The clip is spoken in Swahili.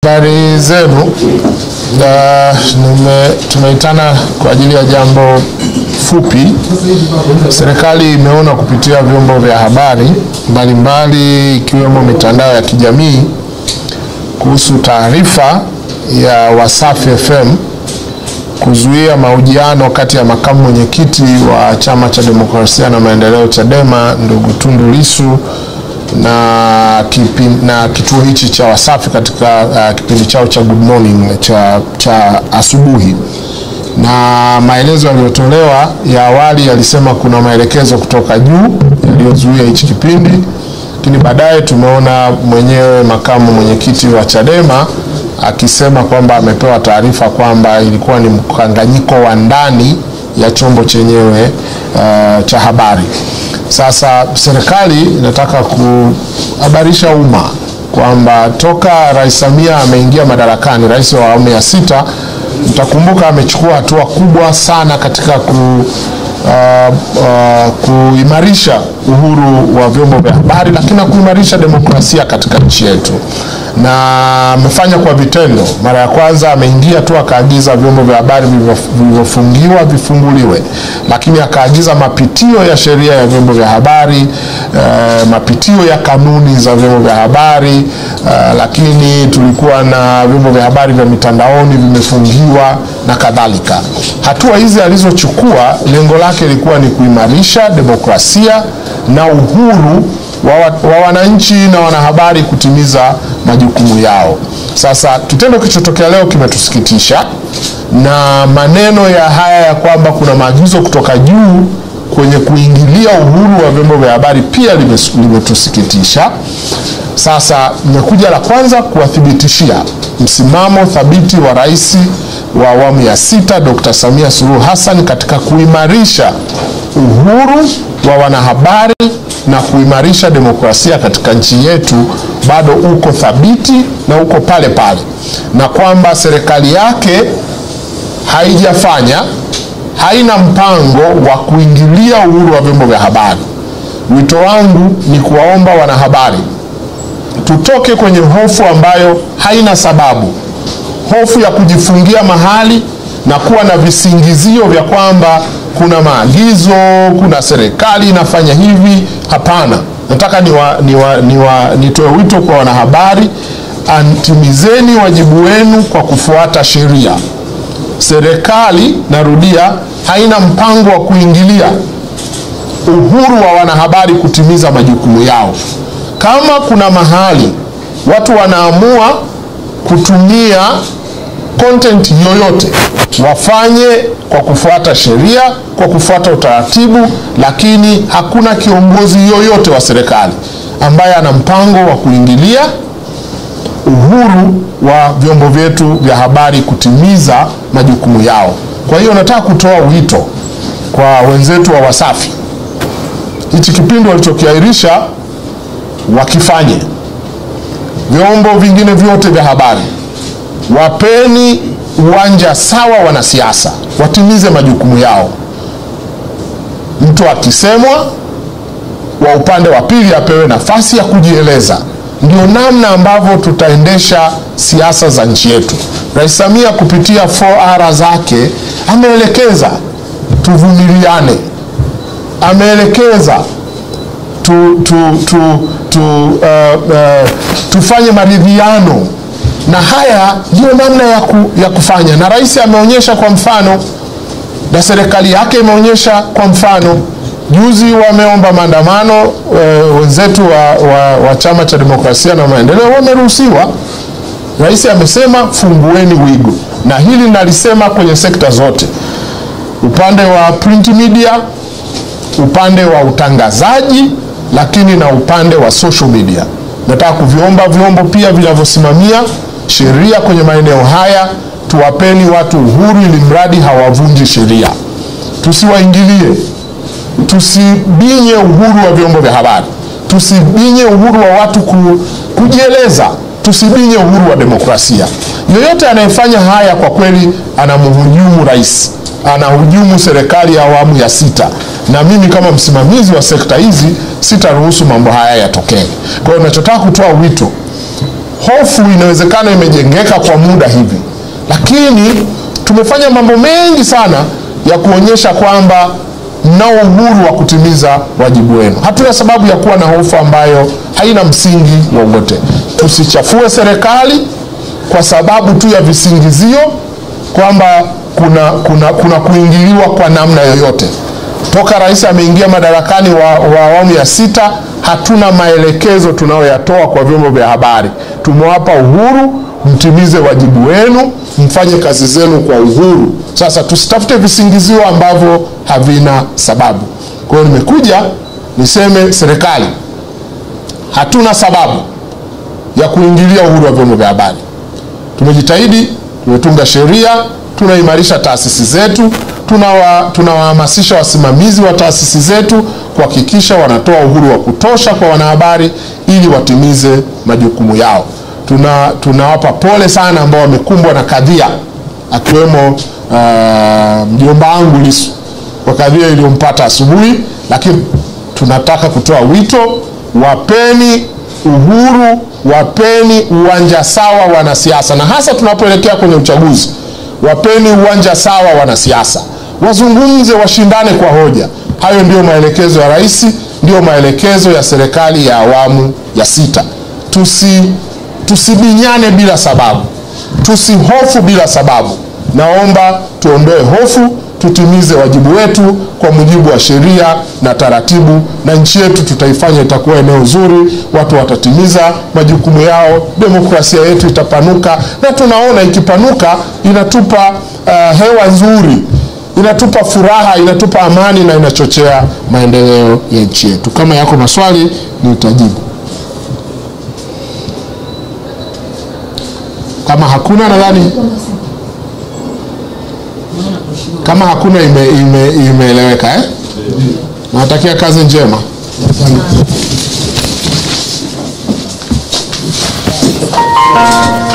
Habari zenu. Uh, nime- tumeitana kwa ajili ya jambo fupi. Serikali imeona kupitia vyombo vya habari mbalimbali ikiwemo mitandao ya kijamii kuhusu taarifa ya Wasafi FM kuzuia mahojiano kati ya makamu mwenyekiti wa Chama cha Demokrasia na Maendeleo Chadema ndugu Tundu Lissu na, kipi, na kituo hichi cha Wasafi katika uh, kipindi chao cha Good Morning cha, cha asubuhi na maelezo yaliyotolewa ya awali yalisema kuna maelekezo kutoka juu yaliyozuia hichi kipindi, lakini baadaye tumeona mwenyewe makamu mwenyekiti wa Chadema akisema kwamba amepewa taarifa kwamba ilikuwa ni mkanganyiko wa ndani ya chombo chenyewe uh, cha habari. Sasa serikali inataka kuhabarisha umma kwamba toka Rais Samia ameingia madarakani, rais wa awamu ya sita, mtakumbuka amechukua hatua kubwa sana katika ku, uh, uh, kuimarisha uhuru wa vyombo vya habari, lakini na kuimarisha demokrasia katika nchi yetu, na amefanya kwa vitendo. Mara ya kwanza ameingia tu akaagiza vyombo vya habari vilivyofungiwa vifunguliwe, lakini akaagiza mapitio ya sheria ya vyombo vya habari uh, mapitio ya kanuni za vyombo vya habari uh, lakini tulikuwa na vyombo vya habari vya mitandaoni vimefungiwa na kadhalika. Hatua hizi alizochukua lengo lake lilikuwa ni kuimarisha demokrasia na uhuru wa, wa wananchi na wanahabari kutimiza majukumu yao. Sasa kitendo kilichotokea leo kimetusikitisha, na maneno ya haya ya kwamba kuna maagizo kutoka juu kwenye kuingilia uhuru wa vyombo vya habari pia limetusikitisha. Sasa nimekuja la kwanza kuwathibitishia msimamo thabiti wa rais wa awamu ya sita Dr. Samia Suluhu Hassan katika kuimarisha uhuru wa wanahabari na kuimarisha demokrasia katika nchi yetu bado uko thabiti na uko pale pale, na kwamba serikali yake haijafanya haina mpango wa kuingilia uhuru wa vyombo vya habari. Wito wangu ni kuwaomba wanahabari tutoke kwenye hofu ambayo haina sababu, hofu ya kujifungia mahali na kuwa na visingizio vya kwamba kuna maagizo, kuna serikali inafanya hivi. Hapana, nataka niwa, niwa, niwa, nitoe wito kwa wanahabari, antimizeni wajibu wenu kwa kufuata sheria. Serikali, narudia, haina mpango wa kuingilia uhuru wa wanahabari kutimiza majukumu yao. Kama kuna mahali watu wanaamua kutumia content yoyote, wafanye kwa kufuata sheria, kwa kufuata utaratibu, lakini hakuna kiongozi yoyote wa serikali ambaye ana mpango wa kuingilia uhuru wa vyombo vyetu vya habari kutimiza majukumu yao. Kwa hiyo nataka kutoa wito kwa wenzetu wa Wasafi, hichi kipindi walichokiahirisha wakifanye. Vyombo vingine vyote vya habari wapeni uwanja sawa wanasiasa, watimize majukumu yao. Mtu akisemwa wa upande wa pili apewe nafasi ya kujieleza. Ndio namna ambavyo tutaendesha siasa za nchi yetu. Rais Samia kupitia 4R zake ameelekeza tuvumiliane, ameelekeza tu, tu, tu, tu, uh, uh, tufanye maridhiano, na haya ndiyo namna ya, ku, ya kufanya, na rais ameonyesha kwa mfano na serikali yake imeonyesha kwa mfano. Juzi wameomba maandamano e, wenzetu wa, wa, wa Chama cha Demokrasia na Maendeleo wameruhusiwa. Rais amesema fungueni wigo, na hili nalisema kwenye sekta zote, upande wa print media, upande wa utangazaji, lakini na upande wa social media. Nataka kuviomba vyombo pia vinavyosimamia sheria kwenye maeneo haya, tuwapeni watu uhuru, ili mradi hawavunji sheria, tusiwaingilie tusibinye uhuru wa vyombo vya habari, tusibinye uhuru wa watu ku, kujieleza, tusibinye uhuru wa demokrasia. Yoyote anayefanya haya kwa kweli anamhujumu rais, anahujumu serikali ya awamu ya sita, na mimi kama msimamizi wa sekta hizi sitaruhusu mambo haya yatokee. Kwa hiyo nachotaka kutoa wito hofu inawezekana imejengeka kwa muda hivi, lakini tumefanya mambo mengi sana ya kuonyesha kwamba mnao uhuru wa kutimiza wajibu wenu. Hatuna sababu ya kuwa na hofu ambayo haina msingi wowote. Tusichafue serikali kwa sababu tu ya visingizio kwamba kuna, kuna, kuna kuingiliwa kwa namna yoyote. Toka rais ameingia madarakani wa, wa awamu ya sita, hatuna maelekezo tunayoyatoa kwa vyombo vya habari. Tumewapa uhuru, mtimize wajibu wenu, mfanye kazi zenu kwa uhuru. Sasa tusitafute visingizio ambavyo havina sababu. Kwa hiyo nimekuja niseme serikali, hatuna sababu ya kuingilia uhuru wa vyombo vya habari. Tumejitahidi, tumetunga sheria, tunaimarisha taasisi zetu, tunawa tunawahamasisha wasimamizi wa taasisi zetu kuhakikisha wanatoa uhuru wa kutosha kwa wanahabari ili watimize majukumu yao. Tuna tunawapa pole sana ambao wamekumbwa na kadhia akiwemo uh, mjomba wangu Lissu kwa kadhia iliyompata asubuhi, lakini tunataka kutoa wito, wapeni uhuru, wapeni uwanja sawa wanasiasa, na hasa tunapoelekea kwenye uchaguzi, wapeni uwanja sawa wanasiasa, wazungumze, washindane kwa hoja. Hayo ndiyo maelekezo ya rais, ndiyo maelekezo ya serikali ya awamu ya sita. Tusi tusibinyane bila sababu, tusihofu bila sababu. Naomba tuondoe hofu, tutimize wajibu wetu kwa mujibu wa sheria na taratibu, na nchi yetu tutaifanya itakuwa eneo zuri, watu watatimiza majukumu yao, demokrasia yetu itapanuka, na tunaona ikipanuka inatupa uh, hewa nzuri, inatupa furaha, inatupa amani na inachochea maendeleo ya nchi yetu. Kama yako maswali nitajibu. Kama hakuna nadhani kama hakuna ime, ime, imeeleweka eh? Nawatakia kazi njema. Asante.